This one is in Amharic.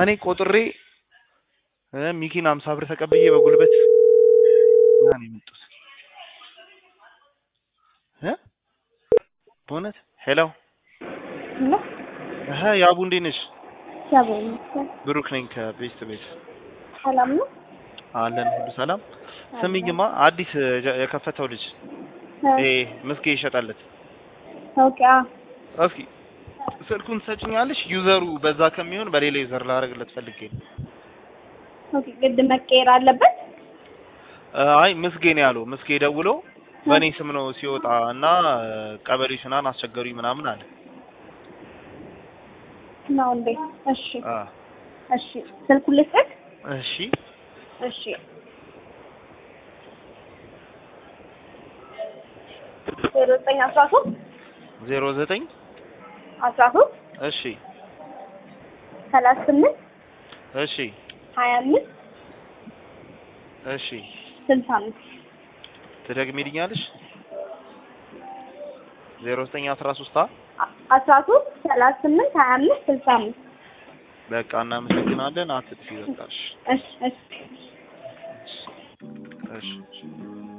እኔ ቆጥሬ እ ሚኪን አምሳ ብር ተቀብዬ በጉልበት ና ነው የመጡት እ በእውነት ሄሎ እና እህ ያቡ እንዴት ነሽ? እግዚአብሔር ይመስገን ብሩክ ነኝ ከቤስት ቤት ሰላም ነው። አለን ሁሉ ሰላም። ስሚኝማ አዲስ የ- የከፈተው ልጅ ይሄ ምስጌ ይሸጣለት ኦኬ አዎ እስኪ ስልኩን ትሰጭኛለሽ? ዩዘሩ በዛ ከሚሆን በሌላ ዩዘር ላደርግለት ፈልጌ ነው። ኦኬ ግድ መቀየር አለበት። አይ ምስጌ ነው ያለው። ምስጌ ደውሎ በእኔ ስም ነው ሲወጣ እና ቀበሌ ሽናን አስቸገሩኝ ምናምን አለ። ነው እንዴ? እሺ አ እሺ ስልኩን ልስጥህ? እሺ እሺ ዜሮ ዘጠኝ አስራ ሶስት ዜሮ ዘጠኝ አስራ ሶስት እሺ ሰላሳ ስምንት እሺ ሀያ አምስት እሺ ስልሳ አምስት ትደግሚልኛለሽ? ዜሮ ዘጠኝ አስራ ሶስት አስራ ሶስት ሰላሳ ስምንት ሀያ አምስት ስልሳ አምስት በቃ እናመሰግናለን። አትጥፊ በቃሽ። እሺ እሺ እሺ